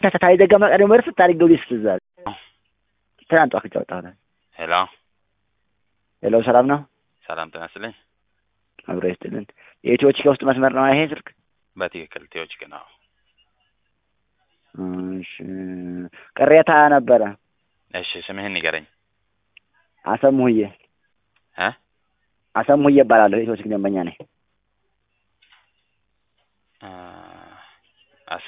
ተታታይ ዘጋ መቀደም ወርፍ ታሪገው ሊስ ትዛል ትናንት ዋክጫ ወጣሁ። ሄሎ ሄሎ ሰላም ነው? ሰላም ጤና ይስጥልኝ። አብሮ ይስጥልን። የኢትዮች ከውስጥ መስመር ነው ይሄ ስልክ? በትክክል ቴዎች ግን አዎ። እሺ ቅሬታ ነበረ። እሺ ስምህን ንገረኝ። አሰሙሁዬ እ አሰሙሁዬ እባላለሁ። የኢትዮች ደንበኛ ነኝ። አ አሰ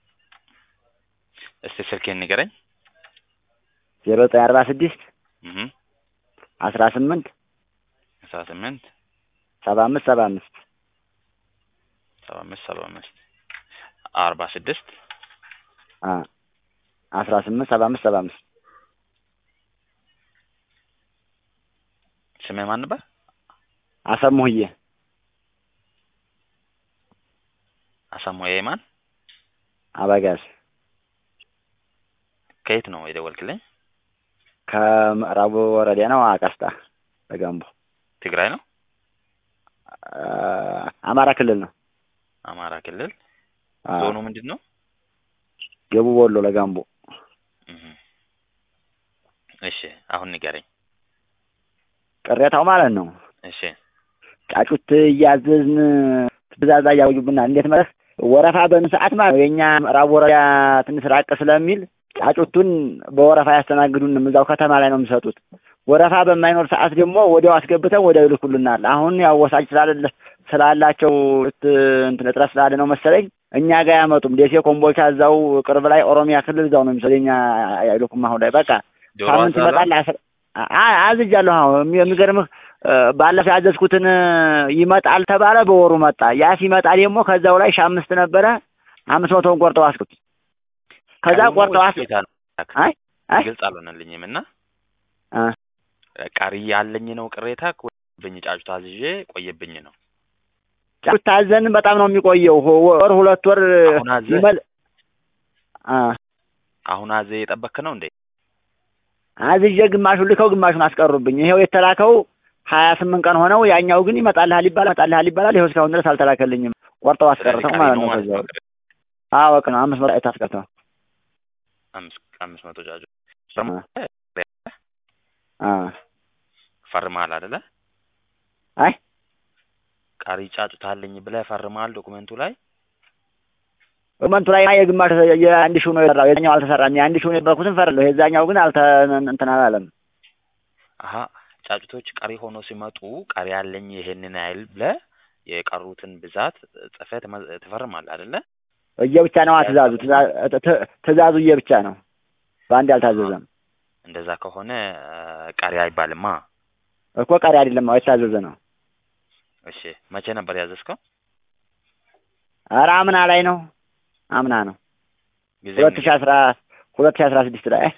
እስቲ ስልክህን ንገረኝ። ዜሮ ዘጠኝ አርባ ስድስት እህ አስራ ስምንት አስራ ስምንት ሰባ አምስት ሰባ አምስት ሰባ አምስት ሰባ አምስት አርባ ስድስት አስራ ስምንት ሰባ አምስት ሰባ አምስት ስምህ ማን ነበር? አሰሙሁዬ አሳሞዬ ማን? አበጋዝ ከየት ነው የደወልክልኝ? ከምዕራቡ ወረዳ ነው። አቀስታ በጋምቦ ትግራይ ነው? አማራ ክልል ነው። አማራ ክልል አዎ። ዞኑ ምንድን ነው? ደቡብ ወሎ ለጋምቦ እህ እሺ አሁን ንገረኝ። ቅሬታው ማለት ነው። እሺ ጫጩት እያዘዝን ትእዛዝ እያወጁብናል። እንዴት ማለት ወረፋ በምን ሰዓት ማለት ነው። የእኛ ምዕራብ ወረዳ ትንሽ ራቅ ስለሚል ጫጩቱን በወረፋ ያስተናግዱንም እዛው ከተማ ላይ ነው የሚሰጡት። ወረፋ በማይኖር ሰዓት ደግሞ ወዲያው አስገብተው ወዲያው ይልኩልናል። አሁን ያው ወሳጅ ስላለ ስላላቸው እንትን እጥረት ስላለ ነው መሰለኝ እኛ ጋር ያመጡም። ደሴ ኮምቦልቻ እዛው ቅርብ ላይ ኦሮሚያ ክልል እዛው ነው የሚሰለኝ። እኛ አይልኩም። አሁን ላይ በቃ ዶሮ ሳምንት አዛራ? ይመጣል። አስር አ- አዝጃለሁ። አሁን የሚገርምህ ባለፈው ያዘዝኩትን ይመጣል ተባለ፣ በወሩ መጣ። ያ ሲመጣ ደግሞ ከዛው ላይ ሺህ አምስት ነበረ አምስት መቶውን ቆርጠው አስኩት። ከዛ ቀሪው ነው ቆርጠው ወይስ አስ ቅሬታ ነው? አይ አይ ግልጽ አልሆነልኝም እና አ ቀሪ ያለኝ ነው ቅሬታ ብኝ ጫጩት አዝዤ ቆየብኝ ነው። ጫጩት ታዘን በጣም ነው የሚቆየው። ሆ- ወር ሁለት ወር አሁን አዘህ? ይመል አ አሁን አዘ የጠበክ ነው እንዴ? አዝዤ ግማሹን ልከው ግማሹን አስቀሩብኝ። ይሄው የተላከው ሀያ ስምንት ቀን ሆነው። ያኛው ግን ይመጣልሃል ይባላል ይመጣልሃል ይባላል። ይኸው እስካሁን ድረስ አልተላከልኝም። ቆርጠው ስለዚህ አስቀርተው ቀሪ ማለት ነው ነው። ማለት ከዛው ነው። አዎ በቃ ነው አምስት መቶ አይነት አስቀርተው አምስት አምስት መቶ ጫጩት አ ፈርመሃል አይደለ? አይ ቀሪ ጫጩት አለኝ ብለህ ፈርመሃል ዶኩመንቱ ላይ። ኮመንቱ ላይ የግማሽ የአንድ ሺው ነው የሰራው። የዛኛው አልተሰራም። የአንድ ሺው የነበርኩትን ፈርለሁ። የዛኛው ግን አልተ እንትን አላለም። አሀ ጫጩቶች ቀሪ ሆኖ ሲመጡ ቀሪ ያለኝ ይሄንን ያህል ብለህ የቀሩትን ብዛት ጽፈህ ትመ- ትፈርማለህ አይደለ? እየብቻ ነው ትእዛዙ ትእዛ- ት- ትእዛዙ እየብቻ ነው። በአንድ አልታዘዘም እንደዛ ከሆነ አ፣ ቀሪ አይባልማ። እኮ ቀሪ አይደለም። አዎ የታዘዘ ነው። እሺ መቼ ነበር ያዘዝከው? ኧረ አምና ላይ ነው። አምና ነው ጊዜ ሁለት ሺህ አስራ ሁለት ሺህ አስራ ስድስት ላይ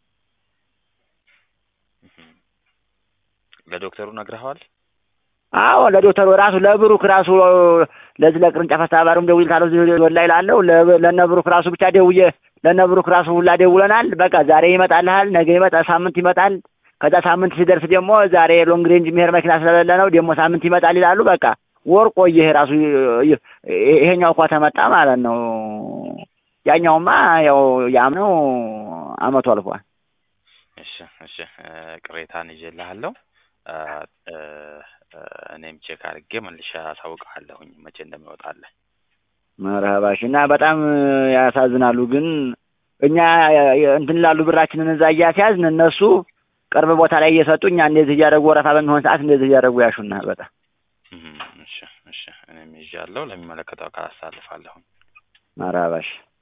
ለዶክተሩ ነግረኸዋል? አዎ ለዶክተሩ ራሱ ለብሩክ ራሱ ለዚህ ለቅርንጫፍ አስተባባሪውም ደውል ካለው እዚህ ወላይ ላለው ለ- ለነ ብሩክ ራሱ ብቻ ደውዬ ለነ ብሩክ ራሱ ሁላ ደውለናል። በቃ ዛሬ ይመጣልሃል፣ ነገ ይመጣ፣ ሳምንት ይመጣል። ከዛ ሳምንት ሲደርስ ደግሞ ዛሬ ሎንግ ሬንጅ የሚሄድ መኪና ስለሌለ ነው ደግሞ ሳምንት ይመጣል ይላሉ። በቃ ወር ቆየ። ይሄ ራሱ ይ- ይሄኛው እንኳ ተመጣ ማለት ነው። ያኛውማ ያው ያምነው አመቱ አልፏል። እሺ እሺ እ፣ ቅሬታን ይዤልሃለሁ። አ፣ እ፣ እ፣ እኔም ቼክ አድርጌ መልሼ አሳውቅሃለሁኝ መቼ እንደሚወጣልህ። መርሀባሽ እና በጣም ያሳዝናሉ። ግን እኛ እንትን ላሉ ብራችንን እዛ እያስያዝን እነሱ ቅርብ ቦታ ላይ እየሰጡ እኛ እንደዚህ እያደረጉ ወረፋ በሚሆን ሰዓት እንደዚህ እያደረጉ ያሹናል። በጣም እም፣ እሺ እሺ እኔም ይዣለሁ ለሚመለከተው አካል አሳልፋለሁኝ። መርሀባሽ